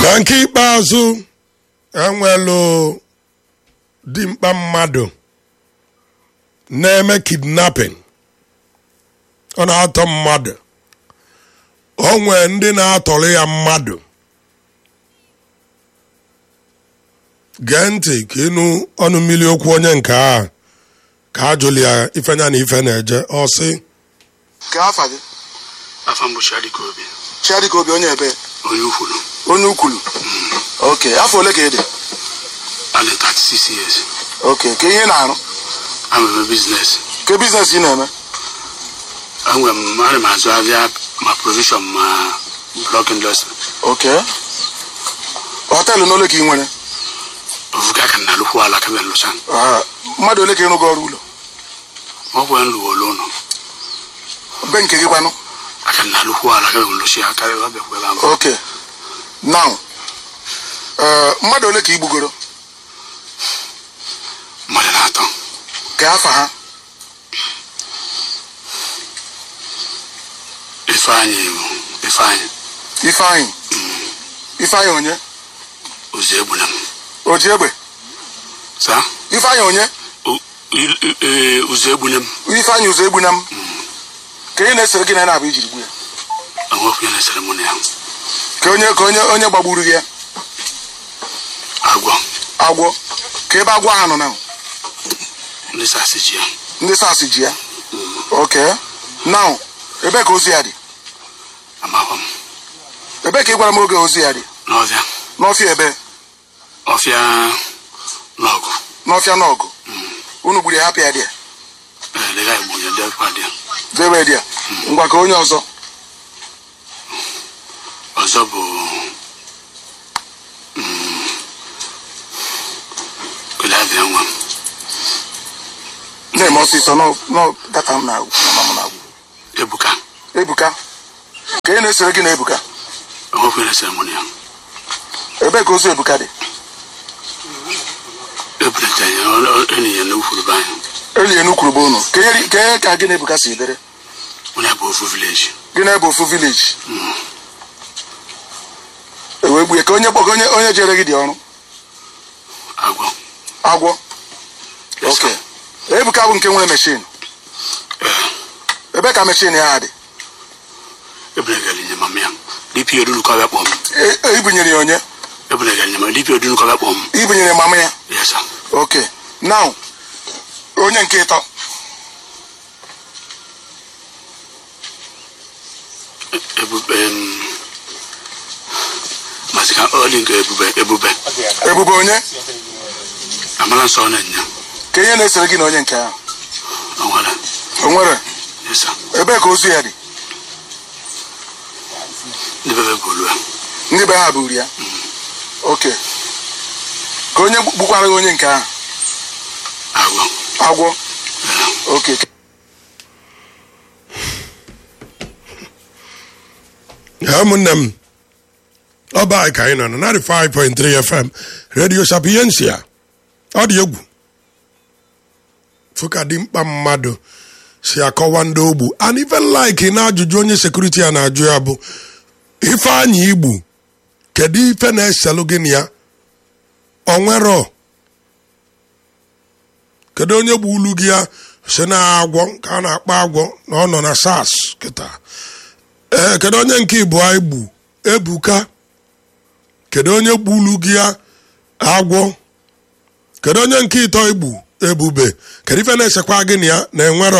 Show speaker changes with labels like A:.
A: na nke ikpeazụ enwelu dimkpa mmadụ na-eme kidnapping ọ na-atọ mmadụ o nwee ndị na-atọrọ ya mmadụ gee ntị ka ịnụ ọnụ mmiri okwu onye nke a ka a jụrụ ya ifenya na ife na-eje ọ sị
B: Ka afa gị
C: afa mbụ Chiadika Obi
B: Chiadika Obi onye ebe
C: onye ukwuru
B: onye ukwulu oke afọ ole ka ị dị
C: adị 36 years
B: oke ka ihe ị na-arụ
C: ameme biznes
B: ke biznes ị na-eme
C: enwe m ana m azụ ahịa ma provision ma blọk indọstrị
B: oke họteelụ n'ole ka ị nwere
C: ofuga ka na alụkwu ala ka bịa lụcha
B: Ah, mmadụ ole ka ị rụgo ọrụ ụlọ
C: ma ọ bụ nlụwa ụlọ ụlọ
B: be nke gị kwanụ
C: aka na alụkwu ala ka bịa lụcha ya karịa ọ bịakwa ebe ahụ
B: oke now eh, mmadụ ole ka ị gbugoro
C: mmadụ na-atọ
B: ka afa ha
C: ifeanyị bụ ifeanyị
B: ifeanyị ifeanyị onye
C: ozi egbuna m
B: oji egbe
C: sa
B: ifeanyị onye
C: O- i- i- ee, ozi egbuna m
B: ifeanyị ụzọ egbu na m ka ị na-esere gị na na-abụ ijiri gbu ya
C: enwekwu ya na seremoni ya
B: ka onye ka onye onye gbagburu gị ya
C: agwọ
B: agwọ ka ebe agwọ ahụ nọ na
C: ndị sasị ji ya
B: ndị sas ji ya oke now ebe ka ozu ya dị
C: amakwa m
B: ebe ka ị gwara m oge ozu ya dị
C: n'ọfịa
B: n'ọfịa ebe
C: ọfịa n'ọgụ
B: n'ọfịa n'ọgụ unu gburu ya hapụ ya dị ya
C: ee dịga igbo ya dịkwa dị ya
B: debe dị ya ngwa ka onye ọzọ
C: ọzọ bụ mm, kedu abịa nwa m
B: na-eme ọsịsọ nọ- nọ data m na-agwụ mama m na-agwụ
C: ebuka
B: ebuka ka ị na-esere gị na ebuka
C: enwekwu ya na seremoni ya
B: ebe ka ozu ebuka dị
C: ebulata ya ọ- ọ- enyi ya na ukwuru be anyị
B: elie n'ukwurube unu ka ihe ka ihe ka gị na ebuka si dere
C: onye bụ ofu vileji
B: gị na ebe ofu vileji ewee gbuye ka onye kpọga onye onye jere gị dị ọrụ
C: agwọ
B: agwọ
C: Yes,
B: oke
C: sir.
B: ebuka bụ nke nwere meshin ebe ka meshin ya dị
C: ebulegara nye mama ya dịpị odunukọ bịa kpọm
B: E- e- ibunyere ya onye
C: ebulegara nye mama dịpị odunukọ bịa kpọm
B: ibunyere mama ya
C: yesa
B: oke now onye nke ịtọ
C: ebube em, masị ka ọ dị nke ebube ebube
B: ebube onye
C: amala nsọ na nya
B: ka ihe na-esere gị na onye nke ahụ
C: onwere
B: o nwere
C: yesa
B: ebe ka ozu ya dị
C: ndị bebe bụ olu ya
B: ndị be ha buru ya oke ka onye gbukwara gị onye nke ahụ
C: agwọ
B: agwọ
C: Ee.
B: oke
A: ya ụmụnne m ọba anyị ka anyị nọ na 95.3 fm radio sapiensia ọ dị egwu fụka dị mkpa mmadụ si akọwa ndị ogbu and even like na ajụjụ onye sekuriti ya na-ajụ ya bụ ifeanyị igbu kedu ife na-eselụ gị na ya onwero kedu onye gbu ulu gị ya si na agwọ ka a na-akpọ agwọ na ọ nọ na sars kịta ee kedu onye nke ịbụọ igbu ebuka kedu onye gbulu gị ya agwọ kedu onye nke ịtọ igbu ebube kedu ife na-esekwa gị na ya na enwero